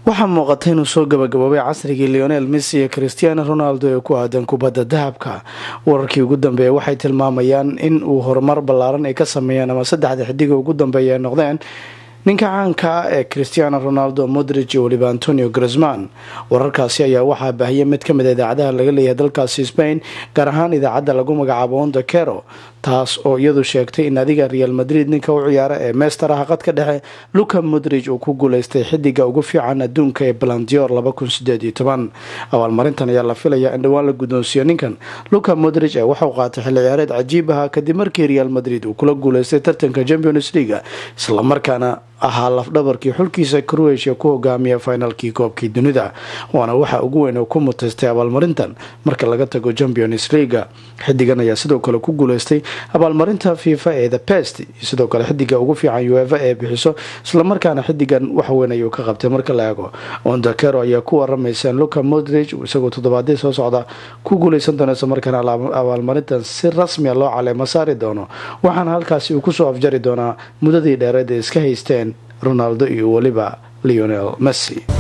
waxaa muuqata inuu soo gabagaboobay casrigii leonel messi iyo christiano ronaldo ee ku aadan kubadda dahabka wararkii ugu dambeeya waxay tilmaamayaan in uu horumar ballaaran ay ka sameeyeen ama saddexda xidiga ugu dambeeya ay noqdeen ninka caanka ah ee christiano ronaldo modrig iyo weliba antonio grisman wararkaasi ayaa waxaa baahiyay mid kamid a idaacadaha laga leeyahay dalkaasi spain gaar ahaan idaacadda lagu magacaabo onda cero taas oo iyadu sheegtay in adiga real madrid ninka u ciyaara ee meestaraha qadka dhexe luka modrig uu ku guuleystay xidiga ugu fiican adduunka ee balandior abaalmarintan ayaa la filayaa in dhowaan la guddoonsiiyo ninkan luka modrig ee waxauu qaatay xilli ciyaareed cajiib aha kadib markii real madrid uu kula guuleystay tartanka champions leaga islamarkaana ahaa lafdhabarkii xulkiisa croatia ku hogaamiya finalkii koobkii dunida waana waxa ugu weyn oo ku mutaystay abaalmarintan marka laga tago champions leaga xidigan ayaa sidoo kale ku guuleystay abaalmarinta fifa ee the best sidoo kale xidiga ugu fiican uefa ee bixiso islamarkaana xidigan waxweyn ayuu ka qabtay marka la eego ondakero ayaa ku waramaysa luka modrig isagoo toddobaadii soo socda ku guuleysan doono islamarkaana abaalmarintan si rasmia loo caleemo saari doono waxaana halkaasi uu kusoo afjari doonaa muddadii dheereed ee iska haysteen ronaldo iyo weliba leonel messi